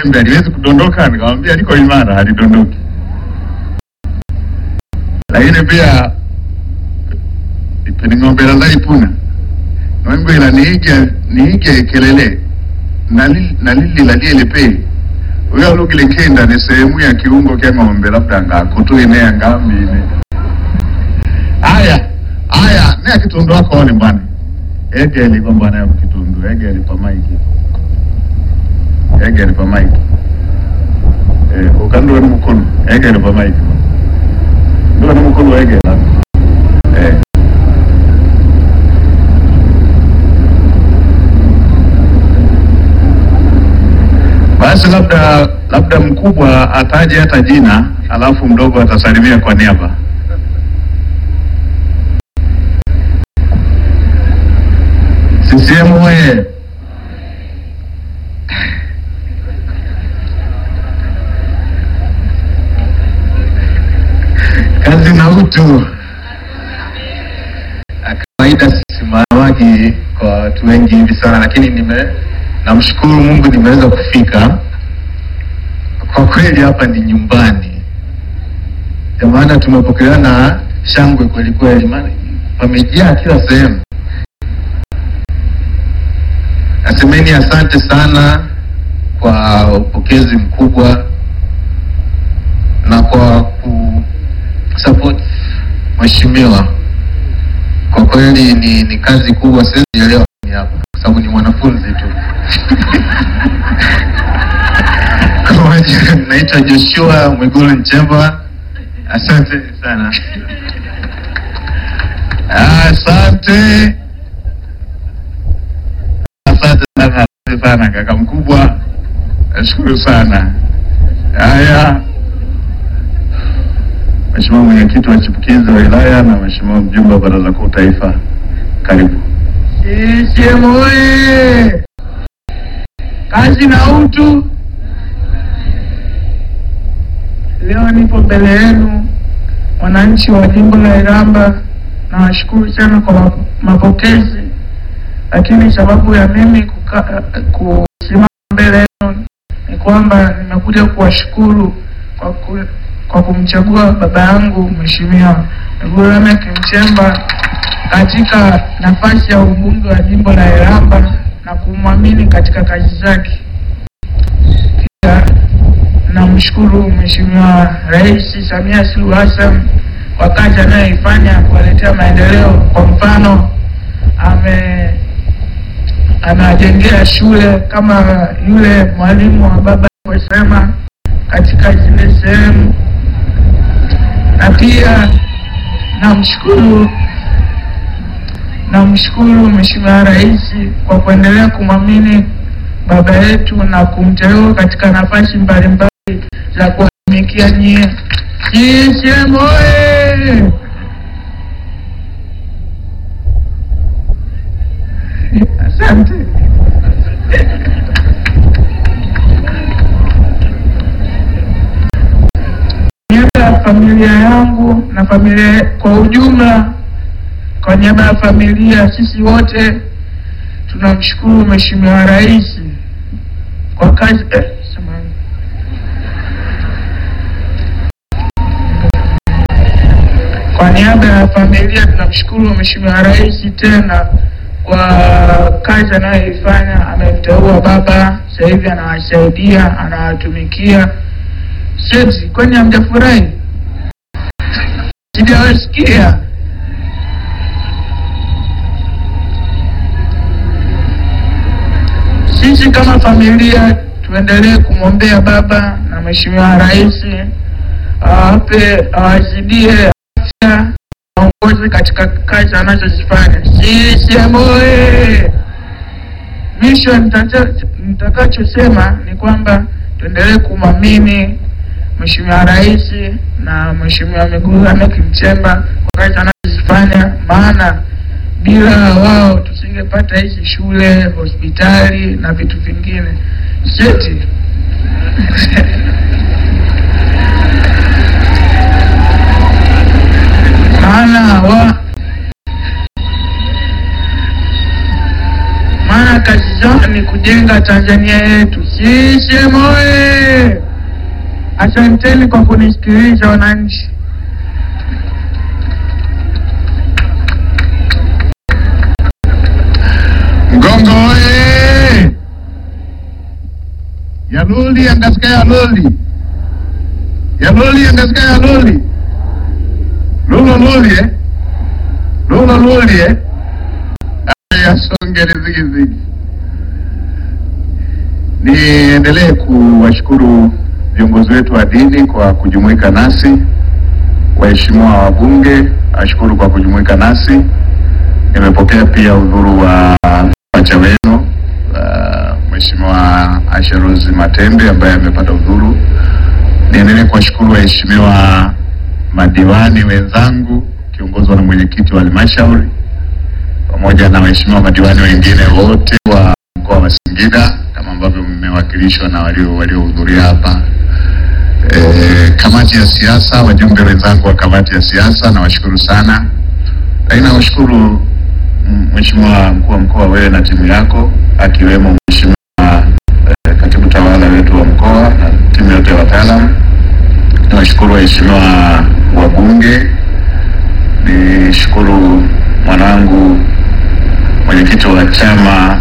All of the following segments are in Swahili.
jembe haliwezi kudondoka, nikamwambia liko imara, halidondoki. Lakini pia pening'ombera zaipuna nwembwira niige niige kelele nali- nalilila lielepe uyalugile kenda ni sehemu ya kiungo kya ng'ombe labda ngakutuine angambine aya aya ne kitundu akone bwana egeli kwa bwana ya kitundu egeli pa maiki egeli pa maiki eh ukanduwe ni mukulu egeli pa maiki ndio ni mukulu egela eh Basi labda labda mkubwa ataje hata jina, alafu mdogo atasalimia kwa niaba. CCM oye! Kazi na utu. kawaida sisimamagi kwa watu wengi hivi sana, lakini nime namshukuru Mungu nimeweza kufika. Kwa kweli hapa ni nyumbani, kwa maana tumepokelewa na shangwe kweli kweli, maana pamejaa kila sehemu. Nasemeni asante sana kwa upokezi mkubwa na kwa kusupport mheshimiwa kwa kweli ni, ni kazi kubwa, siwezi elewa ni hapa kwa sababu ni mwanafunzi tu. Kwa majina, naitwa Joshua Mwigulu Nchemba. Asante sana. Asante, asante sana, asante sana kaka mkubwa, nashukuru sana. Haya, Mheshimiwa mwenyekiti wa chipukizi wa wilaya na Mheshimiwa mjumbe wa baraza kuu taifa, karibu. CCM oye! Kazi na utu. Leo nipo mbele yenu wananchi wa jimbo la Iramba, nawashukuru sana kwa map- mapokezi, lakini sababu ya mimi kuka- kusimama mbele yenu ni kwamba nimekuja kuwashukuru kwa, ku, kwa kumchagua baba yangu Mheshimiwa Mwigulu Lameck Nchemba katika nafasi ya ubunge wa jimbo la Iramba na kumwamini katika kazi zake. Pia namshukuru Mheshimiwa Rais Samia Suluhu Hassan kwa kazi anayoifanya kuwaletea maendeleo. Kwa mfano, ame amewajengea shule kama yule mwalimu wa baba alivyosema katika zile sehemu, na pia namshukuru namshukuru Mheshimiwa Rais kwa kuendelea kumwamini baba yetu na kumteua katika nafasi mbalimbali za kuwatumikia nyie. CCM oye! Asante. niaba ya familia yangu na familia kwa ujumla, kwa niaba ya familia, sisi wote tunamshukuru Mheshimiwa Rais kwa kazi eh, samahani. Kwa niaba ya familia tunamshukuru Mheshimiwa Rais tena kwa kazi anayoifanya. Amemteua baba, sasa hivi anawasaidia, anawatumikia. Seti, kwani hamjafurahi? Sijawasikia. Sisi kama familia tuendelee kumwombea baba na Mheshimiwa Rais awape awazidie afya aongoze katika kazi anazozifanya. CCM oye! Mwisho nitacho- nitakachosema ni kwamba tuendelee kumwamini Mheshimiwa Rais na Mheshimiwa Mwigulu Lameck Nchemba kwa kazi anazozifanya, maana bila wao tusingepata hizi shule, hospitali na vitu vingine. Seti maana wa maana kazi zao ni kujenga Tanzania yetu. CCM oye! Asanteni kwa kunisikiliza wananchi. Mgongo oye! Yaloli yangasika yaloli yaloli yangasika yaloli lulo loli eh? lulo loli eh? yasongele zigizigi. Niendelee kuwashukuru viongozi wetu wa dini kwa kujumuika nasi, waheshimiwa wabunge, ashukuru kwa kujumuika nasi. Nimepokea pia udhuru wa pacha wenu uh, Mheshimiwa Asha Rose Matembe ambaye amepata udhuru. Niendelee kuwashukuru waheshimiwa madiwani wenzangu kiongozwa na mwenyekiti wa halmashauri pamoja na waheshimiwa madiwani wengine wote wa mkoa wa Singida kama ambavyo mmewakilishwa na walio waliohudhuria hapa. E, kamati ya siasa, wajumbe wenzangu wa kamati ya siasa nawashukuru sana, lakini nawashukuru mm, Mheshimiwa mkuu wa mkoa, wewe na timu yako akiwemo Mheshimiwa e, katibu tawala wetu wa mkoa na timu yote ya wataalamu. Niwashukuru waheshimiwa wabunge, nishukuru mwanangu mwenyekiti wa chama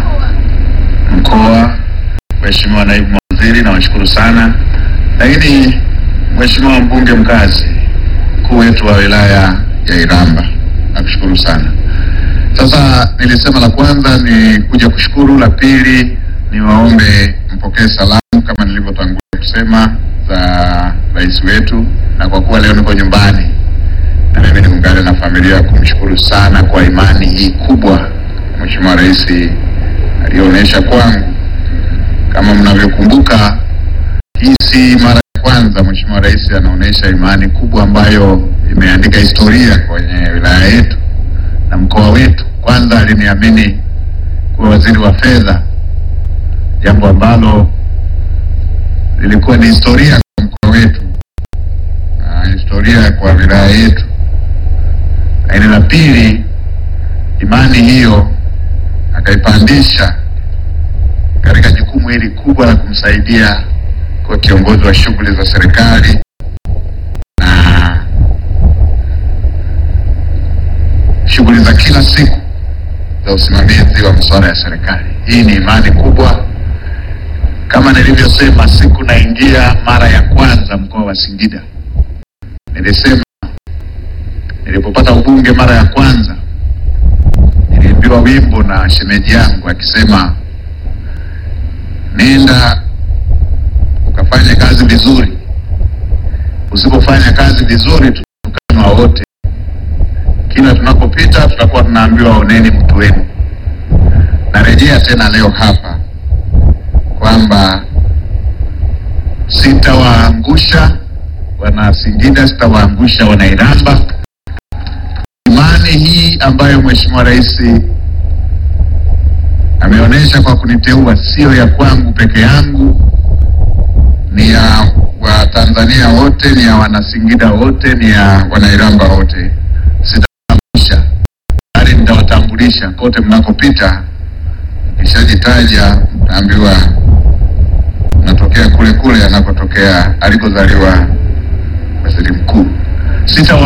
mkoa, Mheshimiwa naibu mawaziri, nawashukuru sana, lakini Mheshimiwa mbunge mkazi, mkuu wetu wa wilaya ya Iramba, nakushukuru sana. Sasa nilisema la kwanza ni kuja kushukuru, la pili ni waombe mpokee salamu kama nilivyotangulia kusema za rais wetu, na kwa kuwa leo niko nyumbani na mimi niungane na familia kumshukuru sana kwa imani hii kubwa Mheshimiwa Rais aliyoonyesha kwangu. Kama mnavyokumbuka, hii si mara ya kwanza Mheshimiwa Rais anaonyesha imani kubwa ambayo imeandika historia kwenye wilaya yetu na mkoa wetu. Kwanza aliniamini kuwa waziri wa fedha, jambo ambalo lilikuwa ni historia kwa mkoa wetu na historia kwa wilaya yetu. Lakini la pili, imani hiyo akaipandisha katika jukumu hili kubwa la kumsaidia kwa kiongozi wa shughuli za serikali na shughuli za kila siku za usimamizi wa masuala ya serikali. Hii ni imani kubwa. Kama nilivyosema siku naingia mara ya kwanza mkoa wa Singida, nilisema nilipopata ubunge mara ya kwanza niliimbiwa wimbo na shemeji yangu akisema, nenda ukafanya kazi vizuri, usipofanya kazi vizuri tutatukanwa wote. Kila tunapopita tutakuwa tunaambiwa oneni mtu wenu. Narejea tena leo hapa kwamba sitawaangusha wana Singida, sitawaangusha wana Iramba. Imani hii ambayo Mheshimiwa Rais ameonyesha kwa kuniteua sio ya kwangu peke yangu, ni ya Watanzania wote, ni ya Wanasingida wote, ni ya Wanairamba wote. Sitawaangusha bali nitawatambulisha kote mnakopita. Nikishajitaja mtaambiwa natokea kule kule anakotokea alikozaliwa waziri mkuu. Sitawa